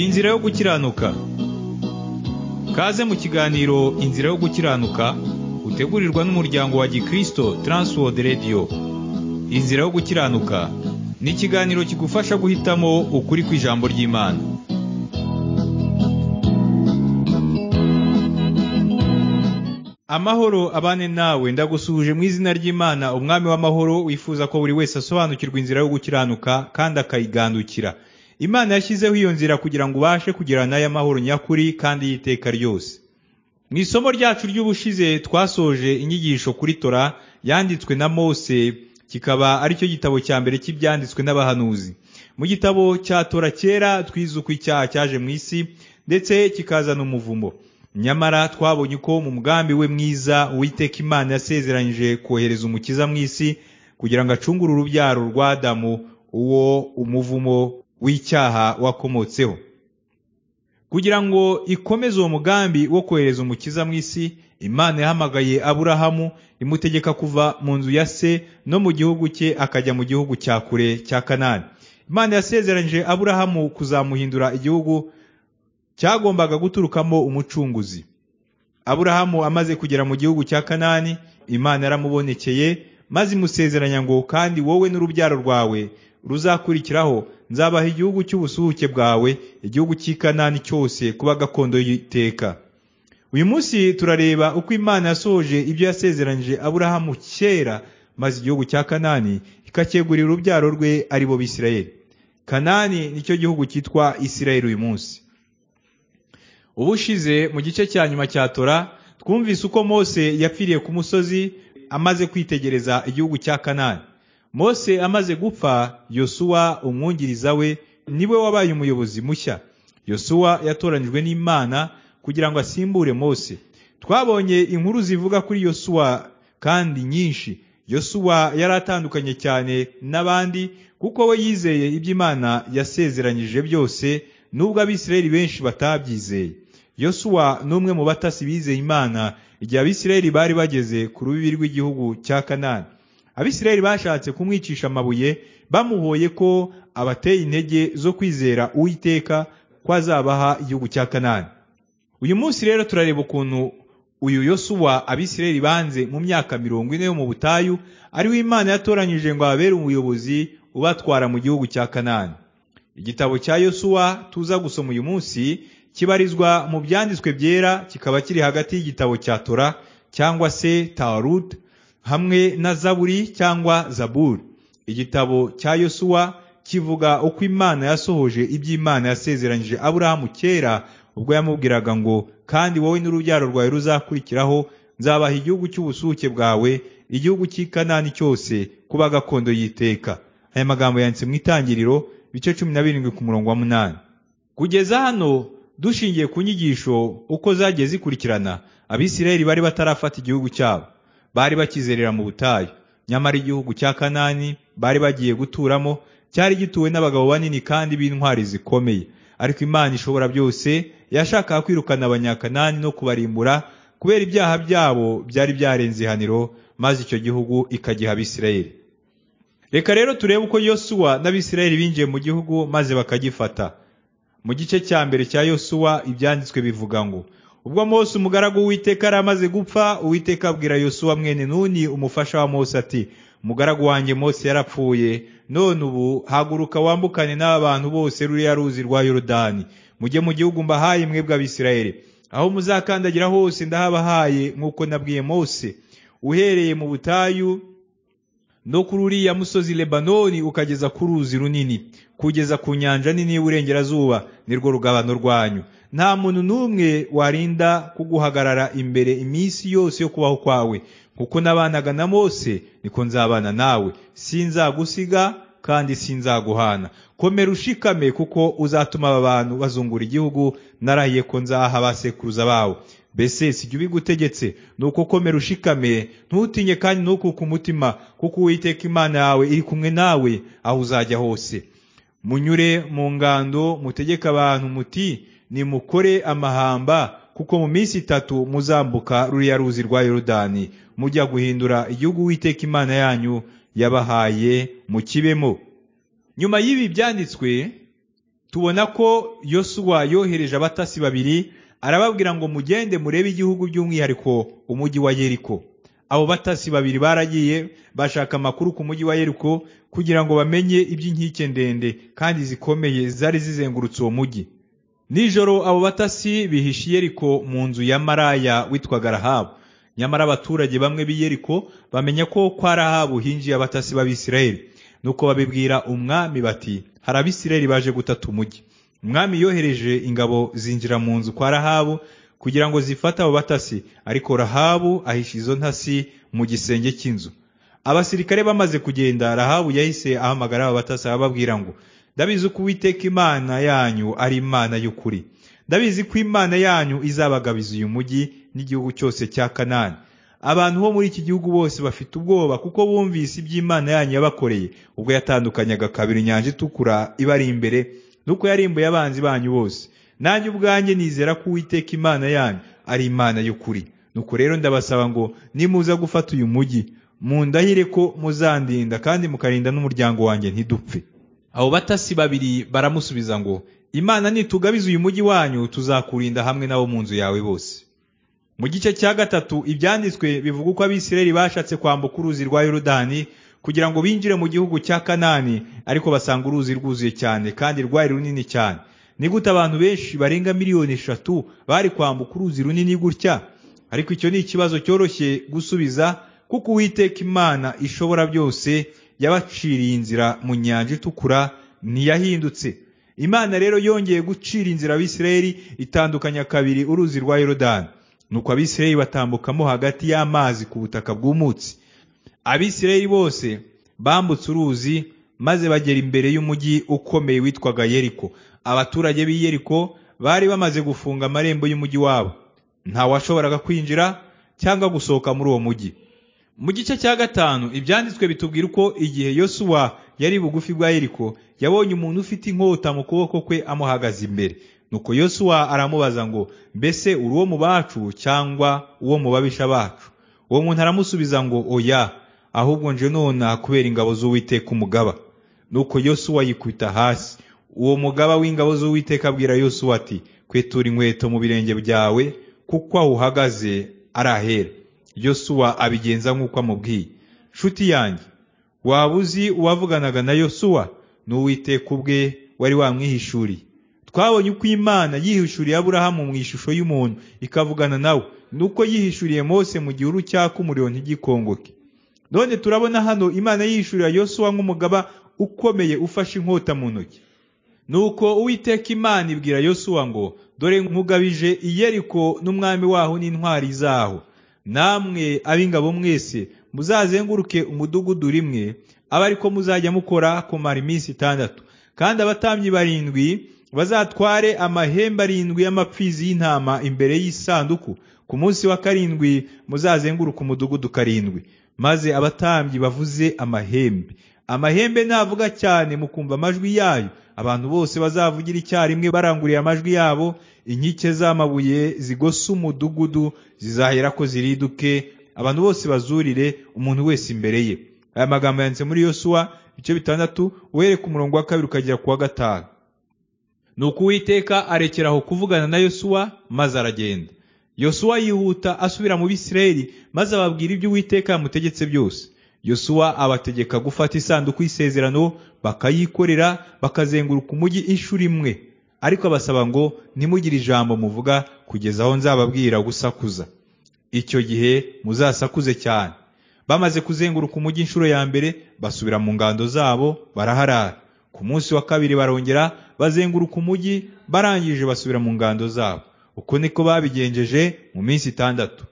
inzira yo gukiranuka kaze mu kiganiro inzira yo gukiranuka utegurirwa n'umuryango wa gikristo Transworld Radio inzira yo gukiranuka ni ikiganiro kigufasha guhitamo ukuri kw'ijambo ry'imana amahoro abane nawe ndagusuhuje mu izina ry'imana umwami w'amahoro wifuza ko buri wese asobanukirwa inzira yo gukiranuka kandi akayigandukira imana yashyizeho iyo nzira kugira ngo ubashe kugirana nayo amahoro nyakuri kandi y'iteka ryose mu isomo ryacu ry'ubushize twasoje inyigisho kuri tora yanditswe na mose kikaba aricyo gitabo cya mbere cy'ibyanditswe n'abahanuzi mu gitabo cya tora kera twizuka icyaha cyaje mu isi ndetse kikazana umuvumo nyamara twabonye ko mu mugambi we mwiza uwiteka imana yasezeranyije kohereza umukiza mu isi kugira ngo acungure urubyaro rwa adamu uwo umuvumo w'icyaha wakomotseho kugira ngo ikomeze uwo mugambi wo kohereza umukiza mu isi imana yahamagaye aburahamu imutegeka kuva mu nzu ya se no mu gihugu cye akajya mu gihugu cya kure cya kanani imana yasezeranyije aburahamu kuzamuhindura igihugu cyagombaga guturukamo umucunguzi aburahamu amaze kugera mu gihugu cya kanani imana yaramubonekeye maze imusezeranya ngo kandi wowe n'urubyaro rwawe ruzakurikiraho nzabaha igihugu cy'ubusuhuke bwawe igihugu cy'ikanani cyose kuba gakondo y'iteka uyu munsi turareba uko imana yasohoje ibyo yasezeranyije aburahamu kera maze igihugu cya kanani ikacyegurira urubyaro rwe ari bo bisirayeli kanani nicyo gihugu cyitwa isirayeli uyu munsi ubushize mu gice cya nyuma cya tora twumvise uko mose yapfiriye ku musozi amaze kwitegereza igihugu cya kanani mose amaze gupfa yosuwa umwungiriza we niwe wabaye umuyobozi mushya yosuwa yatoranyijwe n'imana kugira ngo asimbure mose twabonye inkuru zivuga kuri yosuwa kandi nyinshi yosuwa yari atandukanye cyane n'abandi kuko we yizeye ibyo imana yasezeranyije byose nubwo abisirayeli benshi batabyizeye yosuwa ni umwe mu batasi bizeye imana igihe abisirayeli bari bageze ku rubibi rw'igihugu cya kanani abisirayeli bashatse kumwicisha amabuye bamuhoye ko abateye intege zo kwizera uwiteka ko azabaha igihugu cya kanani uyu munsi rero turareba ukuntu uyu yosuwa abisirayeli banze mu myaka mirongo ine yo mu butayu ariwe imana yatoranyije ngo ababere umuyobozi ubatwara mu gihugu cya kanani igitabo cya yosuwa tuza gusoma uyu munsi kibarizwa mu byanditswe byera kikaba kiri hagati y'igitabo cya tora cyangwa se tawarudi hamwe na zaburi cyangwa zaburi igitabo cya yosuwa kivuga uko imana yasohoje iby'imana yasezeranyije aburahamu kera ubwo yamubwiraga ngo kandi wowe n'urubyaro rwawe ruzakurikiraho nzabaha igihugu cy'ubusuke bwawe igihugu cy'ikanani cyose kuba gakondo y'iteka aya magambo yanditse mu itangiriro bice cumi na birindwi ku murongo wa munani kugeza hano dushingiye ku nyigisho uko zagiye zikurikirana abisirayeli bari batarafata igihugu cyabo bari bakizerera mu butayu nyamara igihugu cya kanani bari bagiye guturamo cyari gituwe n'abagabo banini kandi b'intwari zikomeye ariko imana ishobora byose yashakaga kwirukana abanyakanani no kubarimbura kubera ibyaha byabo byari byarenze ihaniro maze icyo gihugu ikagiha abisirayeli reka rero turebe uko yosuwa n'abisirayeli binjiye mu gihugu maze bakagifata mu gice cya mbere cya yosuwa ibyanditswe bivuga ngo ubwo mose umugaragu w'uwiteka yari amaze gupfa uwiteka abwira yosuwa mwene nuni umufasha wa mose ati umugaragu wanjye mose yarapfuye none ubu haguruka wambukane n'aba bantu bose ruriya ruzi rwa yorodani mujye mu gihugu mbahaye mwebwe abisirayeli aho muzakandagira hose ndahabahaye nk'uko nabwiye mose uhereye mu butayu no kuri uriya musozi lebanoni ukageza ku ruzi runini kugeza ku nyanja nini y'uburengerazuba nirwo rugabano rwanyu nta muntu n'umwe warinda kuguhagarara imbere iminsi yose yo kubaho kwawe kuko nabanaga na mose niko nzabana nawe sinzagusiga kandi sinzaguhana komera ushikame kuko uzatuma aba bantu bazungura igihugu narahiye ko nzaha abasekuruza bawe mbese sijya ubigutegetse ni uko komera ushikame ntutinye kandi ntukuke umutima kuko uwiteka imana yawe iri kumwe nawe aho uzajya hose munyure mu ngando mutegeke abantu muti nimukore amahamba kuko mu minsi itatu muzambuka ruriya ruzi rwa yorodani mujya guhindura igihugu witeka imana yanyu yabahaye mu kibemo nyuma y'ibi byanditswe tubona ko yosuwa yohereje abatasi babiri arababwira ngo mugende murebe igihugu by'umwihariko umujyi wa yeriko abo batasi babiri baragiye bashaka amakuru ku mujyi wa yeriko kugira ngo bamenye iby'inkike ndende kandi zikomeye zari zizengurutse uwo mujyi nijoro abo batasi bihisha i yeriko mu nzu ya maraya witwaga rahabu nyamara abaturage bamwe b'i yeriko bamenya ko kwa rahabu hinjiye abatasi b'abisirayeli nuko babibwira umwami bati hari abisirayeli baje gutata umujyi umwami yohereje ingabo zinjira mu nzu kwa rahabu kugira ngo zifate abo batasi ariko rahabu ahisha izo ntasi mu gisenge cy'inzu abasirikare bamaze kugenda rahabu yahise ahamagara abo batasi ababwira ngo ndabizi ko uwiteka imana yanyu ari imana y'ukuri ndabizi ko imana yanyu izabagabiza uyu mujyi n'igihugu cyose cya kanani abantu bo muri iki gihugu bose bafite ubwoba kuko bumvise iby'imana yanyu yabakoreye ubwo yatandukanyaga kabiri inyanja itukura ibari imbere nuko yarimbuye abanzi banyu bose nanjye ubwanjye nizera ko uwiteka imana yanyu ari imana y'ukuri nuko rero ndabasaba ngo nimuza gufata uyu mujyi mundahire ko muzandinda kandi mukarinda n'umuryango wanjye ntidupfe abo batasi babiri baramusubiza ngo imana nitugabiza uyu mujyi wanyu tuzakurinda hamwe n'abo mu nzu yawe bose mu gice cya gatatu ibyanditswe bivuga uko abisirayeli bashatse kwambuka uruzi rwa yorodani kugira ngo binjire mu gihugu cya kanani ariko basanga uruzi rwuzuye cyane kandi rwari runini cyane ni gute abantu benshi barenga miliyoni eshatu bari kwambuka uruzi runini gutya ariko icyo ni ikibazo cyoroshye gusubiza kuko uwiteka imana ishobora byose yabaciriye inzira mu nyanja itukura ntiyahindutse imana rero yongeye gucira inzira abisirayeli itandukanya kabiri uruzi rwa yorodani nuko abisirayeli batambukamo hagati y'amazi ku butaka bw'umutsi abisirayeli bose bambutse uruzi maze bagera imbere y'umujyi ukomeye witwaga yeriko abaturage b'i yeriko bari bamaze gufunga amarembo y'umujyi wabo ntawashoboraga kwinjira cyangwa gusohoka muri uwo mujyi mu gice cya gatanu ibyanditswe bitubwira uko igihe yosuwa yari bugufi bwa yeriko yabonye umuntu ufite inkota mu kuboko kwe amuhagaze imbere nuko yosuwa aramubaza ngo mbese uri uwo mu bacu cyangwa uwo mu babisha bacu uwo muntu aramusubiza ngo oya ahubwo nje nona kubera ingabo z'uwiteka umugaba nuko yosuwa yikubita hasi uwo mugaba w'ingabo z'uwiteka abwira yosuwa ati kwetura inkweto mu birenge byawe kuko aho uhagaze ari ahera yosuwa abigenza nk'uko amubwiye nshuti yanjye waba uzi uwavuganaga na yosuwa ni uwiteka ubwe wari wamwihishuriye twabonye uko imana yihishuriye aburahamu mu ishusho y'umuntu ikavugana nawe nuko yihishuriye mose mu gihuru cyaka umuriro ntigikongoke none turabona hano imana yihishurira yosuwa nk'umugaba ukomeye ufashe inkota mu ntoki nuko uwiteka imana ibwira yosuwa ngo dore nkugabije iyeriko n'umwami waho n'intwari zaho namwe ab'ingabo mwese muzazenguruke umudugudu rimwe abe ariko muzajya mukora kumara iminsi itandatu kandi abatambyi barindwi bazatware amahembe arindwi y'amapfizi y'intama imbere y'isanduku ku munsi wa karindwi muzazenguruka umudugudu karindwi maze abatambyi bavuze amahembe amahembe navuga cyane mukumva amajwi yayo abantu bose bazavugira icyarimwe baranguriye amajwi yabo inkike z'amabuye zigose umudugudu zizahera ko ziriduke abantu bose bazurire umuntu wese imbere ye aya magambo yanditse muri yosuwa ibice bitandatu uhereye ku murongo wa kabiri ukagera ku wa gatanu nuko uwiteka arekeraho kuvugana na yosuwa maze aragenda yosuwa yihuta asubira mu bisirayeli maze ababwira ibyo uwiteka yamutegetse byose yosuwa abategeka gufata isanduku y'isezerano bakayikorera bakazenguruka umujyi inshuro imwe ariko abasaba ngo ntimugire ijambo muvuga kugeza aho nzababwira gusakuza icyo gihe muzasakuze cyane bamaze kuzenguruka umujyi inshuro ya mbere basubira mu ngando zabo baraharara ku munsi wa kabiri barongera bazenguruka umujyi barangije basubira mu ngando zabo uko niko babigenjeje mu minsi itandatu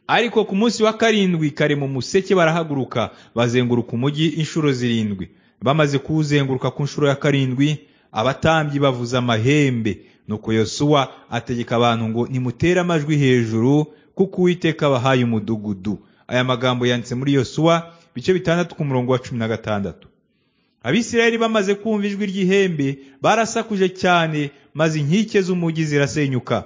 ariko ku munsi wa karindwi kare mu museke barahaguruka bazenguruka umujyi inshuro zirindwi bamaze kuwuzenguruka ku nshuro ya karindwi abatambyi bavuza amahembe nuko yosuwa ategeka abantu ngo nimutere amajwi hejuru kuko uwiteka abahaye umudugudu aya magambo yanditse muri yosuwa bice bitandatu ku murongo wa cumi na gatandatu abisirayeli bamaze kumva ijwi ry'ihembe barasakuje cyane maze inkike z'umujyi zirasenyuka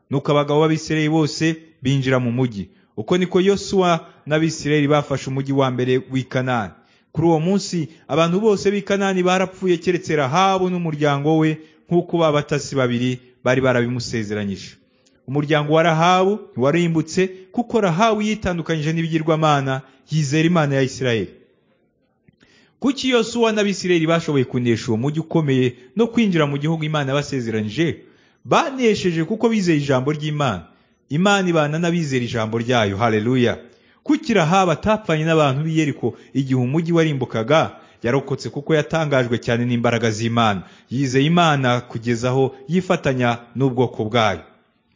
nuko abagabo b'abisirayeli bose binjira mu mujyi uko niko yosuwa n'abisirayeli bafashe umujyi wa mbere w'i kanani kuri uwo munsi abantu bose b'i kanani barapfuye keretse rahabu n'umuryango we nk'uko babatasi babiri bari barabimusezeranyije umuryango wa rahabu ntiwarimbutse kuko rahabu yitandukanyije n'ibigirwamana yizera imana ya isirayeli kuki yosuwa n'abisirayeli bashoboye kunesha uwo mujyi ukomeye no kwinjira mu gihugu imana yabasezeranyije banesheje kuko bizeye ijambo ry'imana imana ibana n'abizera ijambo ryayo haleluya kuki rahabu atapfanye n'abantu b'i yeriko igihe umujyi warimbukaga yarokotse kuko yatangajwe cyane n'imbaraga z'imana yizeye imana kugeza aho yifatanya n'ubwoko bwayo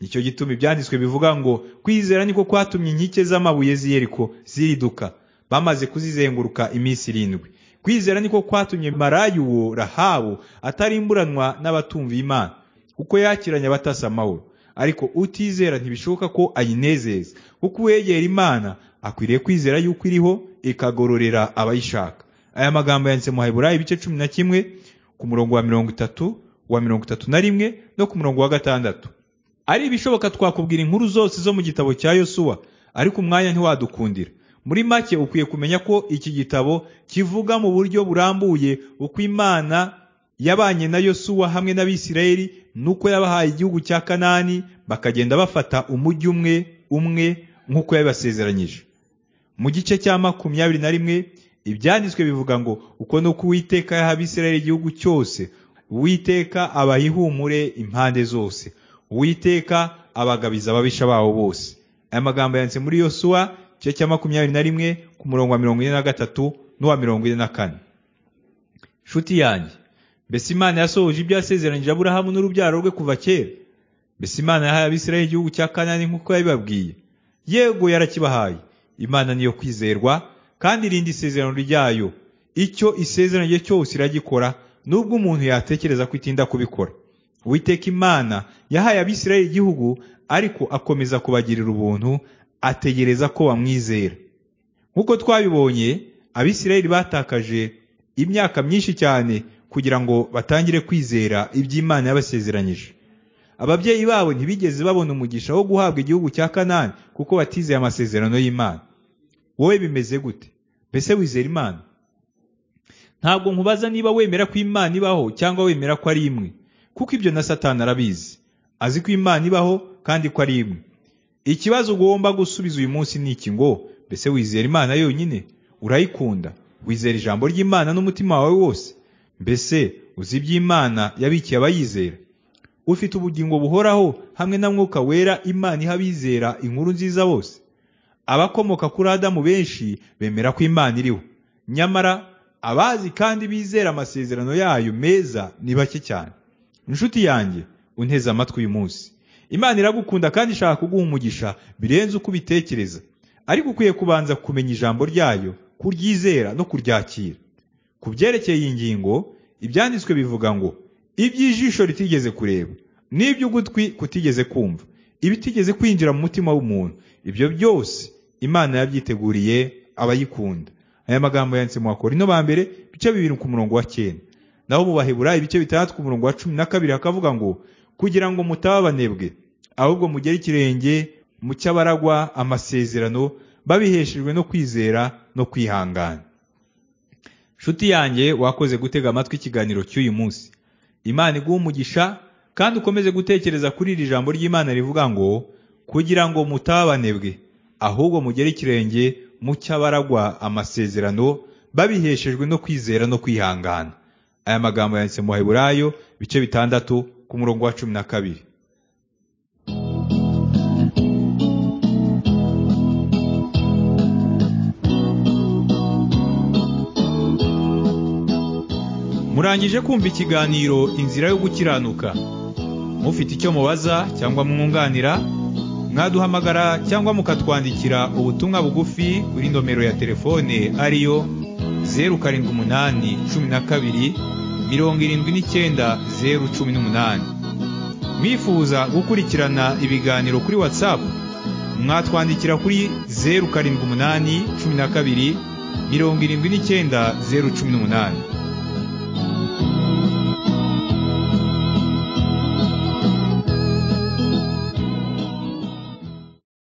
nicyo gituma ibyanditswe bivuga ngo kwizera niko kwatumye inkike z'amabuye z'i yeriko ziriduka bamaze kuzizenguruka iminsi irindwi kwizera niko kwatumye marayu uwo rahabu atarimburanwa n'abatumva imana kuko yakiranye abatasi amahoro ariko utizera ntibishoboka ko ayinezeza kuko uwegera imana akwiriye kwizera yuko iriho ikagororera abayishaka aya magambo yanditse mu Heburayo ibice cumi na kimwe ku murongo wa mirongo itatu wa mirongo itatu na rimwe no ku murongo wa gatandatu ari ibishoboka twakubwira inkuru zose zo mu gitabo cya yosuwa ariko umwanya ntiwadukundira muri make ukwiye kumenya ko iki gitabo kivuga mu buryo burambuye uko imana yabanye na yosuwa hamwe n'abisirayeli nuko yabahaye igihugu cya kanani bakagenda bafata umujyi umwe umwe nk'uko yabibasezeranyije mu gice cya makumyabiri na rimwe ibyanditswe bivuga ngo uko nuko uwiteka yaha abisirayeli igihugu cyose uwiteka abaha ihumure impande zose uwiteka abagabiza ababisha babo bose aya magambo yanditse muri yosuwa igice cya makumyabiri na rimwe ku murongo wa mirongo ine na gatatu n'uwa mirongo ine na kane nshuti yanjye mbese imana yasohoje ibyo yasezeranyije aburahamu n'urubyaro rwe kuva kera mbese imana yahaye abisirayeli igihugu cya kanani nk'uko yabibabwiye yego yarakibahaye imana niyo kwizerwa kandi irinda isezerano ryayo icyo isezeranyije cyose iragikora nubwo umuntu yatekereza ko itinda kubikora uwiteka imana yahaye abisirayeli igihugu ariko akomeza kubagirira ubuntu ategereza ko bamwizera nk'uko twabibonye abisirayeli batakaje imyaka myinshi cyane kugira ngo batangire kwizera iby'imana yabasezeranyije ababyeyi babo ntibigeze babona umugisha wo guhabwa igihugu cya kanani kuko batizeye amasezerano y'imana wowe bimeze gute mbese wizera imana ntabwo nkubaza niba wemera ko imana ibaho cyangwa wemera ko ari imwe kuko ibyo na satani arabizi azi ko imana ibaho kandi ko ari imwe ikibazo ugomba gusubiza uyu munsi ni iki ngo mbese wizera imana yonyine urayikunda wizera ijambo ry'imana n'umutima wawe wose mbese uzi iby'imana yabikiye abayizera ufite ubugingo buhoraho hamwe na mwuka wera imana iha abizera inkuru nziza bose abakomoka kuri adamu benshi bemera ko imana iriho nyamara abazi kandi bizera amasezerano yayo meza ni bake cyane inshuti yanjye unteze amatwi uyu munsi imana iragukunda kandi ishaka kuguha umugisha birenze uko ubitekereza ariko ukwiye kubanza kumenya ijambo ryayo kuryizera no kuryakira ku byerekeye iyi ngingo ibyanditswe bivuga ngo iby'ijisho ritigeze kureba n'iby'ugutwi kutigeze kumva ibitigeze kwinjira mu mutima w'umuntu ibyo byose imana yabyiteguriye abayikunda aya magambo yanditse mu bakorino ba mbere ibice bibiri ku murongo wa cyenda naho mu baheburayo ibice bitandatu ku murongo wa cumi na kabiri hakavuga ngo kugira ngo mutaba abanebwe ahubwo mugere ikirenge mu cy'abaragwa amasezerano babiheshejwe no kwizera no kwihangana nshuti yanjye wakoze gutega amatwi ikiganiro cy'uyu munsi imana iguha umugisha kandi ukomeze gutekereza kuri iri jambo ry'imana rivuga ngo kugira ngo mutaba abanebwe ahubwo mugere ikirenge mu cy'abaragwa amasezerano babiheshejwe no kwizera no kwihangana aya magambo yanditse mu baheburayo ibice bitandatu ku murongo wa cumi na kabiri murangije kumva ikiganiro inzira yo gukiranuka mufite icyo mubaza cyangwa mwunganira mwaduhamagara cyangwa mukatwandikira ubutumwa bugufi kuri nomero ya telefone ariyo zeru karindwi umunani cumi na kabiri mirongo irindwi n'icyenda zeru cumi n'umunani mwifuza gukurikirana ibiganiro kuri watsapu mwatwandikira kuri zeru karindwi umunani cumi na kabiri mirongo irindwi n'icyenda zeru cumi n'umunani